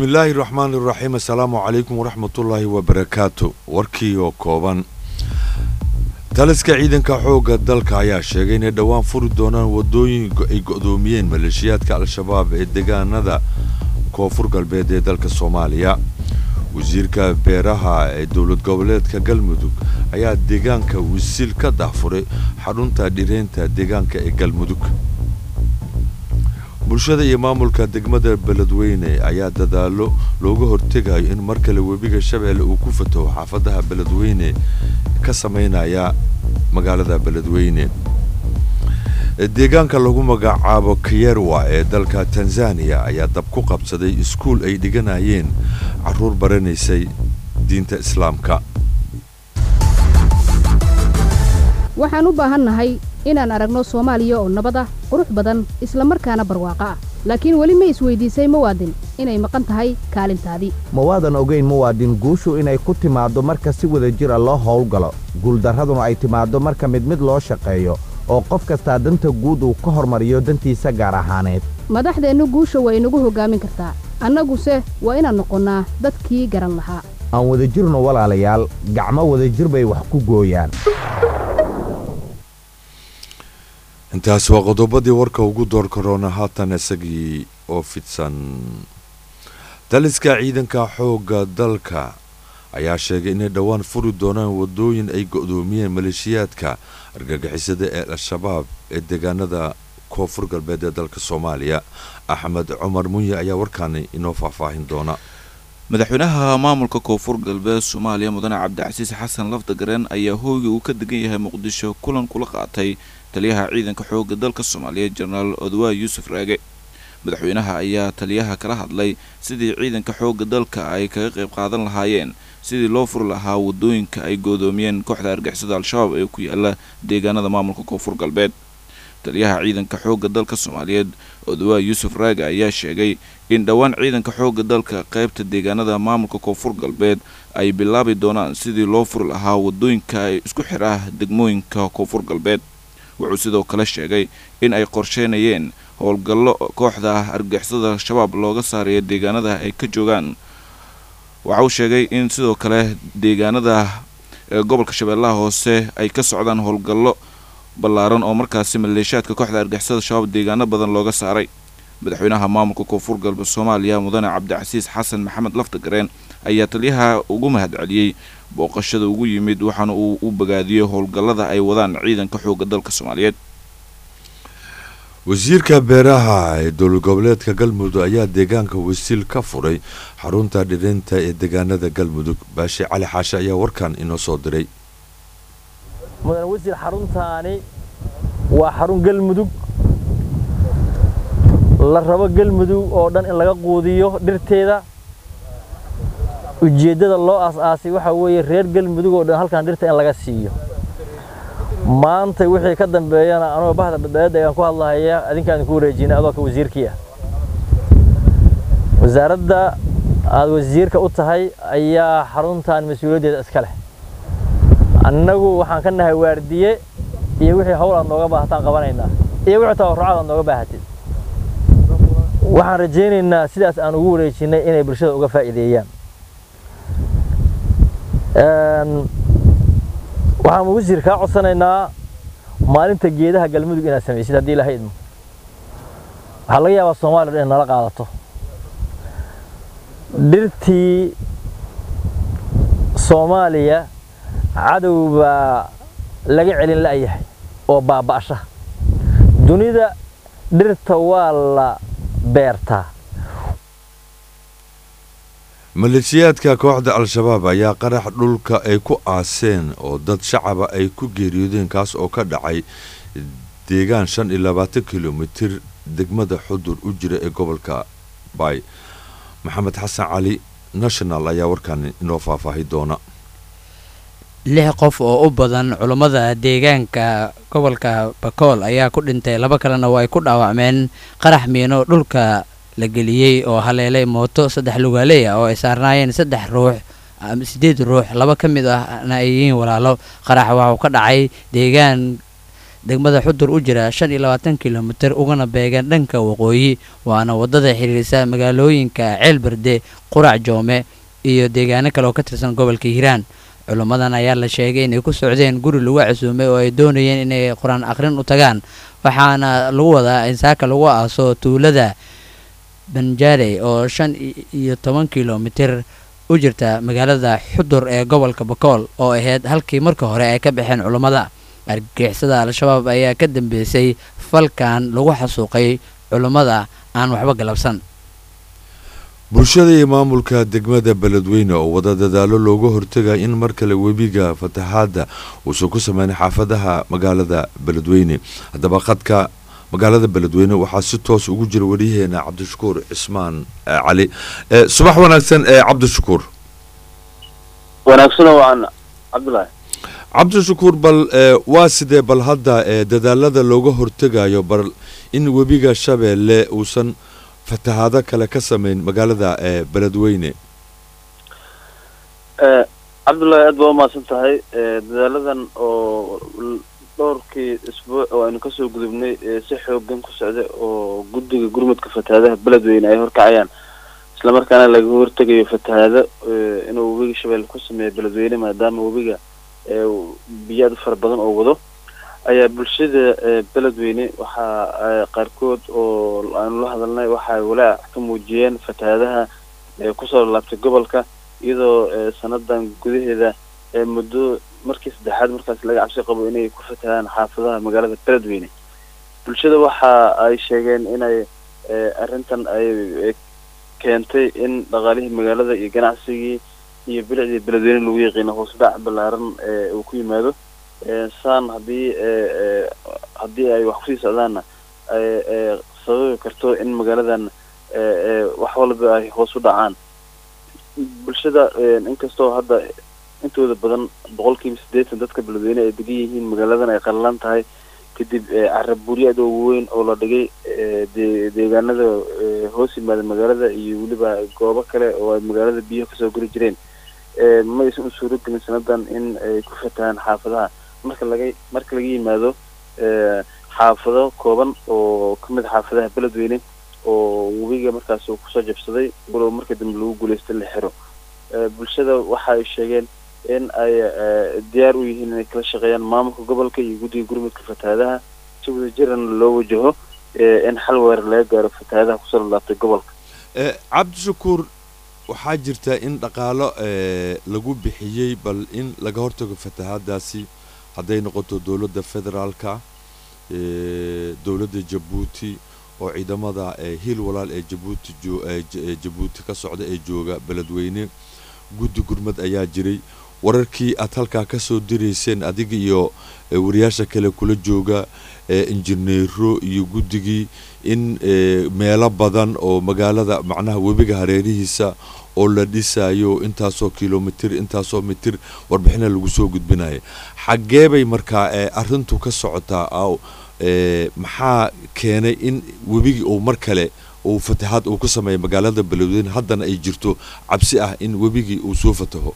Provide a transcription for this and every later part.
bismillaahi raxmaani raxiim assalaamu calaykum waraxmatullaahi wabarakaatu warkii oo kooban taliska ciidanka xoogga dalka ayaa sheegay inay dhowaan furi doonaan wadooyin ay go'doomiyeen maleeshiyaadka al-shabaab ee deegaanada koonfur galbeed ee dalka soomaaliya wasiirka beeraha ee dowlad goboleedka galmudug ayaa deegaanka wisiil ka dahfuray xarunta dhireynta deegaanka ee galmudug bulshada iyo maamulka degmada beledweyne ayaa dadaalo looga hortegayo in mar kale webiga shabeelle uu ku fataho xaafadaha beledweyne ka samaynaya magaalada beledweyne deegaanka lagu magacaabo kayerwa ee dalka tanzaniya ayaa dab ku qabsaday iskuul ay dhiganayeen caruur baranaysay diinta islaamka waxaan u baahannahay inaan aragno soomaaliya oo nabad ah qurux badan isla markaana barwaaqo ah laakiin weli ma isweydiisay muwaadin inay maqan tahay kaalintaadii ma waadan ogayn muwaadin guushu inay ku timaaddo marka si wada jira loo howlgalo guuldarraduna ay timaaddo marka mid mid loo shaqeeyo oo qof kastaa danta guud uu ka hormariyo dantiisa gaar ahaaneed madaxdeennu guusha waa inagu hoggaamin kartaa annaguse waa inaan noqonnaa dadkii garan lahaa aan wadajirno walaalayaal gacmo wadajir bay wax ku gooyaan intaas waa qodobadii warka ugu door karoona haatan isagii oo fidsan taliska ciidanka xoogga dalka ayaa sheegay inay dhowaan furi doonaan wadooyin ay go'doomiyeen maleeshiyaadka argagixisada ee al-shabaab ee deegaanada koonfur galbeed ee dalka soomaaliya axmed cumar munye ayaa warkaani inoo faahfaahin doona madaxweynaha maamulka koonfur galbeed soomaaliya mudane cabdicasiis xasan lafdagareen ayaa hooyga uu ka degan yahay muqdisho kulan kula qaatay taliyaha ciidanka xoogga dalka soomaaliyeed jenaraal odwaa yuusuf raage madaxweynaha ayaa taliyaha kala hadlay sidii ciidanka xoogga dalka ay kaga qayb qaadan lahaayeen sidii loo furi lahaa wadooyinka ay goodoomiyeen kooxda argixisada al-shabaab ee ku yaala deegaanada maamulka koonfur galbeed taliyaha ciidanka xoogga dalka soomaaliyeed odwaa yuusuf raage ayaa sheegay in dhowaan ciidanka xoogga dalka qaybta deegaanada maamulka koonfur galbeed ay bilaabi doonaan sidii loo furi lahaa wadooyinka ay isku xidha degmooyinka koonfur galbeed wuxuu sidoo kale sheegay in ay qorsheynayeen howlgallo kooxda argixisada shabaab looga saarayo deegaanada ay ka joogaan waxa uu sheegay in sidoo kale deegaanada gobolka shabeellaha hoose ay ka socdaan howlgallo ballaaran oo markaasi maleeshiyaadka kooxda argixisada shabaab deegaano badan looga saaray madaxweynaha maamulka koonfur galbeed soomaaliya mudane cabdicasiis xasan maxamed laftagareen ayaa taliyaha ugu mahadceliyey booqashada ugu yimid waxaana uu u bagaadiyey howlgallada ay wadaan ciidanka xoogga dalka soomaaliyeed wasiirka beeraha ee dowlad goboleedka galmudug ayaa deegaanka wasiil ka furay xarunta dhirinta ee deegaanada galmudug baashe cali xaashe ayaa warkan inoo soo diray mudane wasiir xaruntaani waa xarun galmudug la rabo galmudug oo dhan in laga quudiyo dhirteeda ujeeddada loo aas-aasay waxaa weeye reer galmudug oo dhan halkan dhirta in laga siiyo maanta wixii ka dambeeyana anoo bahda badbaadada ayaan ku hadlahaya adinkaan idinku wareejinay adoo ka wasiirkii ah wasaaradda aad wasiirka u tahay ayaa xaruntan mas-uuliyaddeeda iska leh annagu waxaan ka nahay waardiye iyo wixii hawl aad nooga baahataan qabanaynaa iyo wixii tabarrucaad aad nooga baahatid waxaan rajaynaynaa sidaas aan ugu wareejinay inay bulshada uga faa'iideeyaan waxaan wasiir kaa codsanaynaa maalinta geedaha galmudug inaad samaysid haddii ilahay idmo waxaa laga yaabaa soomaaliya dhan nala qaadato dhirtii soomaaliya cadow baa laga celin la'yahay oo baaba'sha dunida dhirta waa la beertaa maleeshiyaadka kooxda al-shabaab ayaa qarax dhulka ay ku aaseen oo dad shacaba ay ku geeriyoodeen kaas oo ka dhacay deegaan shan iyo labaatan kilomitir degmada xudur u jira ee gobolka bay maxamed xasan cali national ayaa warkan inoo faahfaahi doona lix qof oo u badan culummada deegaanka gobolka bakool ayaa ku dhintay laba kalena waa ay ku dhaawacmeen qarax miino dhulka la geliyey oo haleelay mooto saddex lugaaleey ah oo ay saarnaayeen saddex ruux sideed ruux laba ka mid ahna ay yihiin walaalo qarax waxuu ka dhacay deegaan degmada xudur u jira shan iyo labaatan kilomitir ugana beegan dhanka waqooyi waana wadada xiriirisa magaalooyinka ceelberde qurac joome iyo deegaano kale oo ka tirsan gobolka hiiraan culimmadan ayaa la sheegay inay ku socdeen guri lagu casuumay oo ay doonayeen inay qur-aan akhrin u tagaan waxaana lagu wadaa in saaka lagu aaso tuulada banjaarey oo shan iyo toban kilomitir u jirta magaalada xudur ee gobolka bakool oo ahayd halkii marka hore ay ka baxeen culummada argagixisada al-shabaab ayaa ka dambeysay falkan lagu xasuuqay culummada aan waxba galabsan bulshada iyo maamulka degmada beledweyne oo wada dadaalo looga hortagaya in mar kale webiga fataxaadda uusan ku sameyn xaafadaha magaalada beledweyne haddaba khadka magaalada beledweyne waxaa si toos ugu jira wariyaheena cabdishakuur cismaan cali subax wanaagsan ee cabdishakuur wanaagsan waan cabdulaahi cabdishakuur bal waa sidee bal hadda dadaalada looga hortegayo bal in webiga shabeelle uusan fatahaado kale ka sameyn magaalada beledweyne cabdullaahi aad baa umahadsan tahay dadaaladan oo dhowrkii isbuuc oo aynu kasoo gudubnay si xoogan ku socda oo guddiga gurmudka fatahaadaha beledweyne ay horkacayaan islamarkaana laga hortegayo fatahaado inuu webiga shabeelle ku sameeyo beledweyne maadaama webiga biyo aad u fara badan oo wado ayaa bulshada beledweyne waxaa qaarkood oo aanu la hadalnay waxay walaac ka muujiyeen fatahaadaha kusoo laabtay gobolka iyadoo sanadan gudaheeda muddo markii saddexaad markaas laga cabsi qabo inay ku fatahaan xaafadaha magaalada beledweyne bulshada waxa ay sheegeen inay arrintan ay keentay in dhaqaalihii magaalada iyo ganacsigii iyo bilicdii beledweyne lagu yaqiino hoosdhac ballaaran uu ku yimaado saan haddii haddii ay wax kusii socdaanna ay sababi karto in magaaladan wax walba ay hoos u dhacaan bulshada inkastoo hadda intooda badan boqolkiiba siddeetan dadka beledweyne ay degan yihiin magaaladan ay qallalan tahay kadib carab buryo aad ugu weyn oo la dhigay de deegaanada hoos yimaada magaalada iyo weliba goobo kale oo ay magaalada biyaha kasoo geli jireen ma aysan u suuro gelin sanadan in ay ku fatahaan xaafadaha marka laga marka laga yimaado xaafado kooban oo kamid xaafadaha beledweyne oo webiga markaas uu kusoo jabsaday walow marka dambe lagu guuleystay la xiro bulshada waxa ay sheegeen in ay diyaar u yihiin inay kala shaqeeyaan maamulka gobolka iyo guddiga gurmudka fatahaadaha si wada jirana loo wajaho in xal weerar laga gaaro fatahaadaha kusoo laabtay gobolka cabdishakuur waxaa jirta in dhaqaalo lagu bixiyey bal in laga hortago fatahaadaasi hadday noqoto dowladda federaalka dowladda jabuuti oo ciidamada hiil walaal ee jabuuti jabuuti ka socda ee jooga beledweyne guddi gurmad ayaa jiray wararkii aad halkaa kasoo dirayseen adiga iyo wariyaasha kale kula jooga injineero iyo guddigii in meelo badan oo magaalada macnaha webiga hareerihiisa oo la dhisayo intaasoo kilomitir intaasoo mitir warbixina lagu soo gudbinaya xaggee bay markaa arrintu ka socotaa aw maxaa keenay in webigii uu mar kale uu fatahaad uu ka sameeya magaalada beledweyne haddana ay jirto cabsi ah in webigii uu soo fataho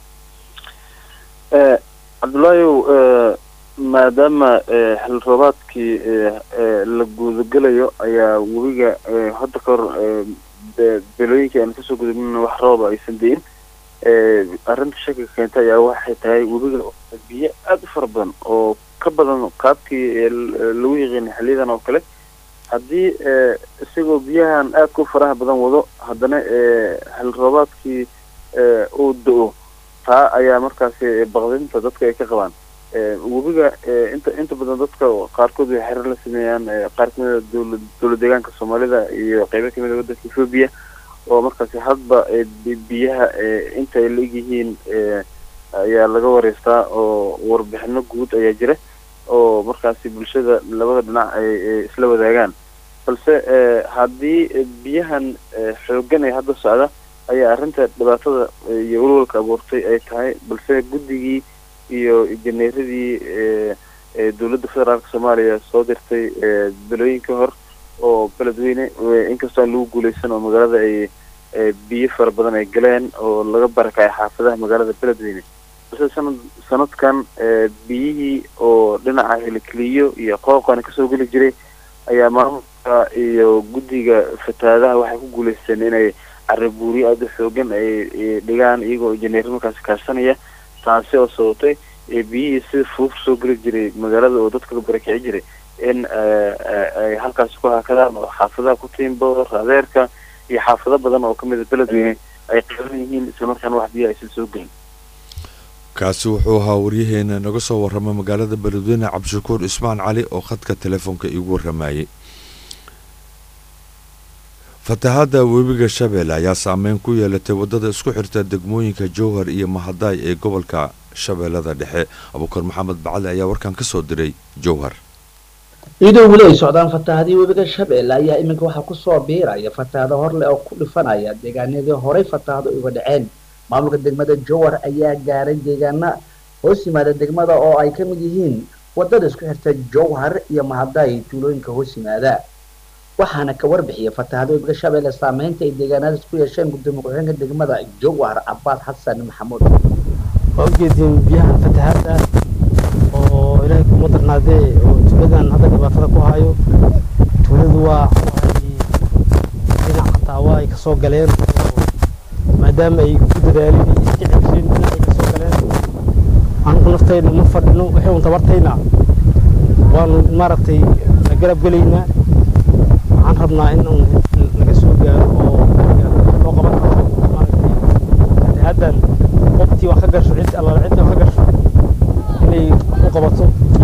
cabdullaahiw maadaama xil roobaadkii la gudagelayo ayaa webiga hadda ka hor belooyinkii aan kasoo gudubnina wax rooba aysan deyin arrinta shaki keenta ayaa waxay tahay webiga biyo aada u fara badan oo ka badan qaabkii lagu yaqiinay xiliyadan oo kale haddii isagoo biyahan aadka u faraha badan wado haddana xil roobaadkii uu da-o taa ayaa markaasi baqdinta dadka ay ka qabaan webiga inta inta badan dadka qaarkood way xerir la sameeyaan qaar kamida dowla dowla deegaanka soomaalida iyo qeybo kamida waddanka ethoobiya oo markaasi hadba biyaha inta ay la egyihiin ayaa laga wareystaa oo warbixino guud ayaa jira oo markaasi bulshada labada dhinac ay isla wadaagaan balse haddii biyahan xoogan ee hadda socda ayaa arrinta dhibaatada iyo walwalka abuurtay ay tahay balse guddigii iyo injineeradii dowladda federaalka soomaaliya soo dirtay belooyinka hor oo beledweyne inkastoo aan lagu guuleysan oo magaalada ay biyo fara badan ay galeen oo laga barakacay xaafadaha magaalada beledweyne balse sanad sanadkan biyihii oo dhinaca helikeliyo iyo qooqana kasoo geli jiray ayaa maamulka iyo guddiga fatahaadaha waxay ku guuleysteen inay carabuuriyo aada u xoogan ay dhigaan iyagoo injineer markaasi kaashanaya taasi oo sababtay biyihii sida fudud kusoo geli jiray magaalada oo dadka ka barakici jiray in ay halkaasi ku hakadaan oo xaafadaha ku tiimbo raadeerka iyo xaafado badan oo kamid a beledweyne ay qaadan yihiin islamarkaana wax biyo aysan soo gelin kaasi wuxuu ahaa waryaheena naga soo warrama magaalada beledweyne cabdishakuur ismaan cali oo khadka telefoonka iigu warramayay fatahaadda webiga shabeelle ayaa saameyn ku yeelatay waddada isku xirta degmooyinka jowhar iyo mahadaay ee gobolka shabeellada dhexe abuukar maxamed bacali ayaa warkan ka soo diray jowhar iyadoo weli ay socdaan fatahaadii webiga shabeelle ayaa iminka waxaa kusoo biiraya fatahaado horleh oo ku dhifanaya deegaanadii horey fatahaado uga dhaceen maamulka degmada jowhar ayaa gaaray deegaana hoos yimaada degmada oo ay ka mid yihiin wadada isku xirta jowhar iyo mahadaay tuulooyinka hoos yimaada waxaana ka warbixiyay fatahaada webiga shabeelle saameynta ay deegaanadaas ku yeesheen gudoomiye ku-xigeenka degmada jowhar cabaas xasan maxamuud waa ujeedin biyaha fatahaada oo ilaahay kuma darnaadee oo tuuladan hadda dhibaatada ku hayo tuuladu waa dhinac xataa waa ay kasoo galeen maadaama ay ku dadaalin iyo iska celisheen dhinac ay kasoo galeen anugu naftayna ma fadhino wixii un tabartayna waanu maaragtay la garab gelaynaa waxaan rabnaa in un laga soo gaaro oo loo qaban karo maaragtay fatahaaddan qoftii wax ka gasho cid allaala cidda wax ka gasho inay u qabato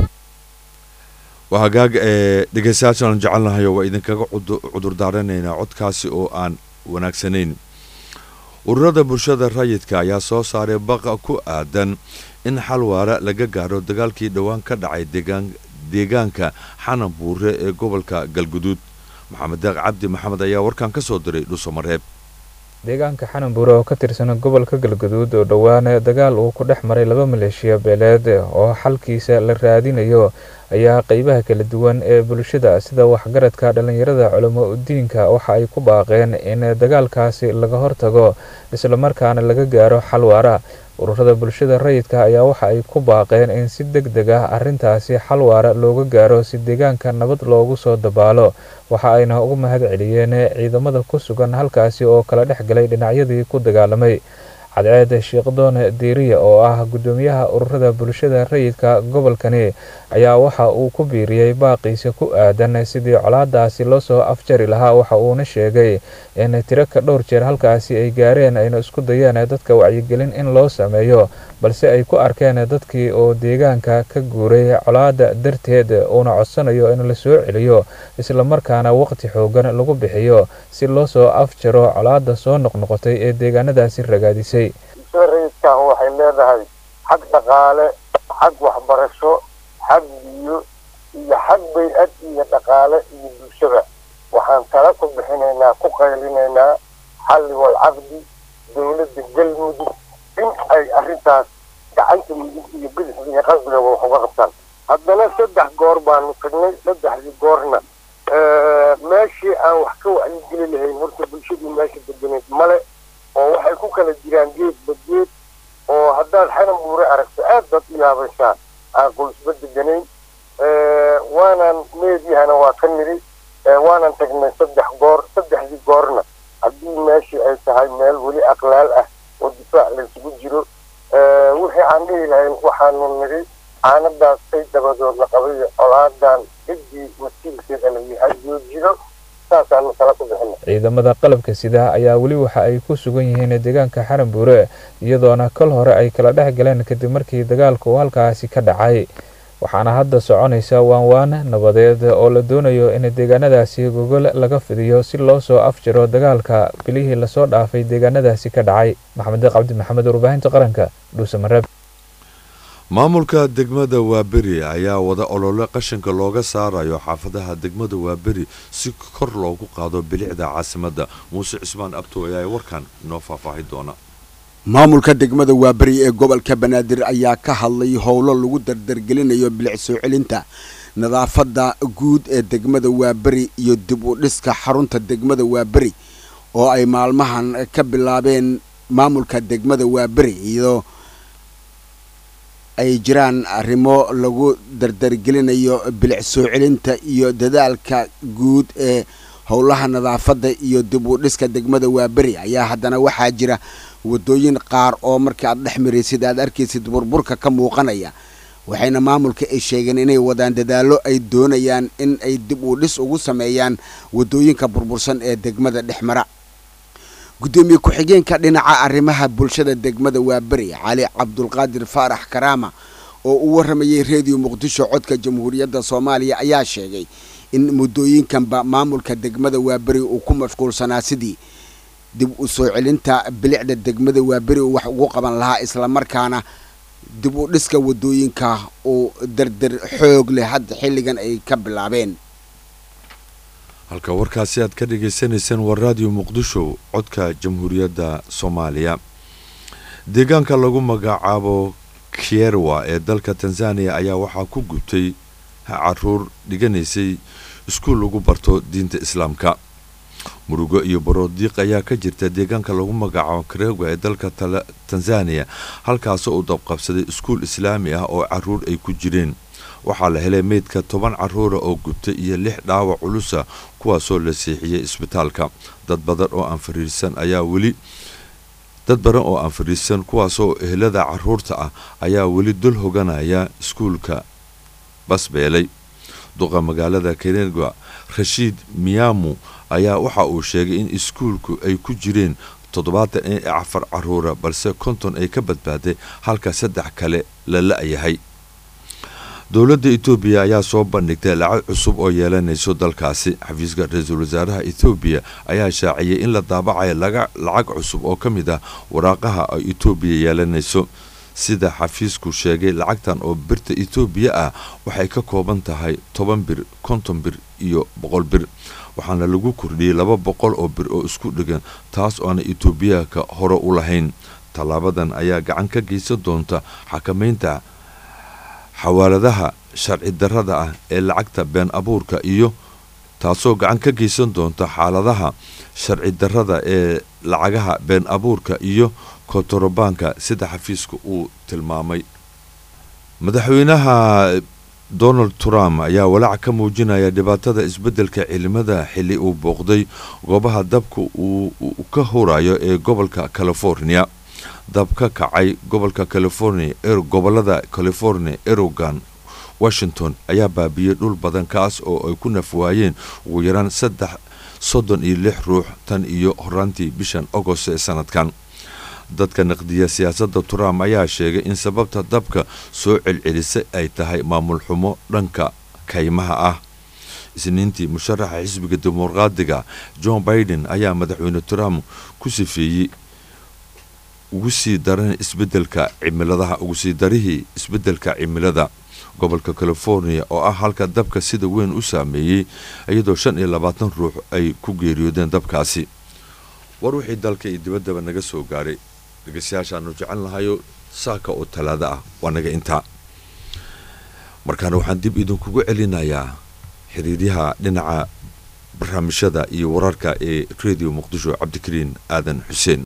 waa hagaag ee dhegeystayaashaan jecelnahay oo waa idinkaga cudur daaranaynaa codkaasi oo aan wanaagsanayn ururada bulshada rayidka ayaa soo saaray baqa ku aadan in xal waara laga gaaro dagaalkii dhowaan ka dhacay deegaanka xanan buure ee gobolka galguduud maxamed daaq cabdi maxamed ayaa warkan ka soo diray dhuusamareeb deegaanka xananbuure oo ka tirsan gobolka galguduud oo dhowaan dagaal uu ku dhex maray laba maleeshiya beeleed oo xalkiisa la raadinayo ayaa qeybaha kala duwan ee bulshada sida waxgaradka dhallinyarada culamo udiinka waxa ay ku baaqeen in dagaalkaasi laga hortago islamarkaana laga gaaro xal waara ururada bulshada rayidka ayaa waxa ay ku baaqeen in si deg deg ah arrintaasi xal waara looga gaaro si deegaanka nabad loogu soo dabaalo waxa ayna ugu mahad celiyeen ciidamada ku sugan halkaasi oo kala dhex galay dhinacyadii ku dagaalamay cadceed sheekdoon diiriya oo ah gudoomiyaha ururada bulshada rayidka gobolkani ayaa waxa uu ku biiriyey baaqiisa ku aadan sidii colaadaasi loo soo afjari lahaa waxa uuna sheegay in tiro ka dhowr jeer halkaasi ay gaareen ayna isku dayeen dadka wacyigelin in loo sameeyo balse ay ku arkeen dadkii oo deegaanka ka guuray colaada darteed uuna codsanayo in la soo celiyo islamarkaana waqti xoogan lagu bixiyo si loo soo afjaro colaada soo noqnoqotay ee deegaanadaasi ragaadisay rayidkan waxay leedahay xag dhaqaale xag waxbarasho xag biyo iyo xag bay-ad iyo dhaqaale iyo bulshada waxaan tala ku bixinaynaa ku qaylinaynaa xalli walcaqdi dowladda galmudug in ay arrintaas gacanta mudug iyo bidix iyo qasbiga wax uga qabtaan haddana saddex goor baanu tagnay saddexdii goorna meeshii aan wax ka wacyigeli lahayn horta bulshadii meesha deganeed male oo waxay ku kala jiraan geedba geed oo haddaad xanan buure aragto aad baad u yaabaysaa aan qoysba deganayn waanan meediyahana waa ka niri waanan tagnay saddex goor saddexdii goorna haddii meeshii ay tahay meel weli aqlaal ah oo difaac laysugu jiro wixii aan dhihi lahayn waxaanu niri caanadaas ay dabadood la qabay colaadan ciddii wasiilkeeda la yahay joojido saasaanu kala ku bixina ciidamada qalabka sida ayaa weli waxa ay ku sugan yihiin deegaanka xaranbuure iyadoona kol hore ay kala dhex galeen kadib markii dagaalku uu halkaasi ka dhacay waxaana hadda soconaysa waanwaan nabadeed oo la doonayo in deegaanadaasi gogol laga fidiyo si loo soo afjiro dagaalka bilihii lasoo dhaafay deegaanadaasi ka dhacay maxamed deeq cabdi maxamed warbaahinta qaranka dhuusamareeb maamulka degmada waaberi ayaa wada olole qashinka looga saarayo xaafadaha degmada waaberi si kor loogu qaado bilicda caasimadda muuse cismaan abto ayaa warkan inoo faahfaahi doona maamulka degmada waaberi ee gobolka banaadir ayaa ka hadlay howlo lagu dardargelinayo bilic soo celinta nadaafadda guud ee degmada waaberi iyo dib u dhiska xarunta degmada waaberi oo ay maalmahan ka bilaabeen maamulka degmada waaberi iyadoo ay jiraan arrimo lagu dardargelinayo bilic soo celinta iyo dadaalka guud ee howlaha nadaafadda iyo dib u dhiska degmada waaberi ayaa haddana waxaa jira waddooyin qaar oo markii aad dhex maraysid aad arkaysid burburka ka muuqanaya waxayna maamulka ay sheegeen inay wadaan dadaallo ay doonayaan in ay dib u dhis ugu sameeyaan waddooyinka burbursan ee degmada dhexmara guddoomiye ku-xigeenka dhinaca arrimaha bulshada degmada waaberi cali cabdulqaadir faarax karaama oo u warramayay reediyo muqdisho codka jamhuuriyadda soomaaliya ayaa sheegay in muddooyinkanba maamulka degmada waaberi uu ku mashquulsanaa sidii dib u soo celinta bilicda degmada waaberi uu wax ugu qaban lahaa islamarkaana dib u dhiska waddooyinka uu dardar xoog leh hadda xilligan ay ka bilaabeen halka warkaasi aad ka dhagaysanayseen waa raadiyo muqdisho codka jamhuuriyadda soomaaliya deegaanka lagu magacaabo kierwa ee dalka tanzaniya ayaa waxaa ku gubtay caruur dhiganaysay iskuul lagu barto diinta islaamka murugo iyo baroodiiq ayaa ka jirta deegaanka lagu magacaabo karewa ee dalka tanzaniya halkaasoo uu dabqabsaday iskuul islaami ah oo caruur ay ku jireen waxaa la helay meydka toban caruura oo gubtay iyo lix dhaawac culusa kuwaasoo la siixiyey isbitaalka dad badan oo aan fariirsan ayaa weli dad badan oo aan fadhiisan kuwaasoo ehelada caruurta ah ayaa weli dul hoganaya iskuulka basbeelay duqa magaalada kenegwa rashiid miyamu ayaa waxa uu sheegay in iskuulku ay ku jireen toddobaatan iyo afar caruura balse konton ay ka badbaaday halka saddex kale la la-yahay dowladda etoobiya ayaa soo bandhigtay lacag cusub oo yeelanayso dalkaasi xafiiska ra-iisul wasaaraha etoobiya ayaa shaaciyay in la daabacayo lacag cusub oo ka mid ah waraaqaha ay etoobiya yeelanayso sida xafiisku sheegay lacagtan oo birta etoobiya ah waxay ka kooban tahay toban bir konton bir iyo boqol bir waxaana lagu kordhiyey laba boqol oo bir oo isku dhigan taas oo aana etoobiyaanka hore u lahayn tallaabadan ayaa gacan ka geysan doonta xakamaynta xawaaladaha sharci darrada ah ee lacagta been abuurka iyo taasoo gacan ka geysan doonta xaaladaha sharci darrada ee lacagaha been abuurka iyo kontorobaanka sida xafiiska uu tilmaamay madaxweynaha donald trump ayaa walaac ka muujinaya dhibaatada isbeddelka cilimada xilli uu booqday goobaha dabka uu ka hurayo ee gobolka california dab ka kacay gobolka california gobolada california erogan washington ayaa baabiyey dhul badan kaas oo ay ku nafwaayeen ugu yaraan saddex soddon iyo lix ruux tan iyo horaantii bishan agost ee sanadkan dadka naqdiya siyaasadda trump ayaa sheegay in sababta dabka soo celcelisay ay tahay maamul xumo dhanka kaymaha ah isniintii musharaxa xisbiga dimuqraadiga john biden ayaa madaxweyne trump ku sifeeyey ugu sii daran isbedelka cimiladaha ugu sii darihii isbeddelka cimilada gobolka california oo ah halka dabka sida weyn u saameeyey iyadoo shan iyo labaatan ruux ay ku geeriyoodeen dabkaasi war wixii dalka iyo dibaddaba naga soo gaaray dhegeystayaashaanu jecel lahayo saaka oo talaado ah waa naga intaa markaana waxaan dib idinkugu celinayaa xiriiryaha dhinaca barnaamijyada iyo wararka ee radio muqdisho cabdikariin aadan xuseen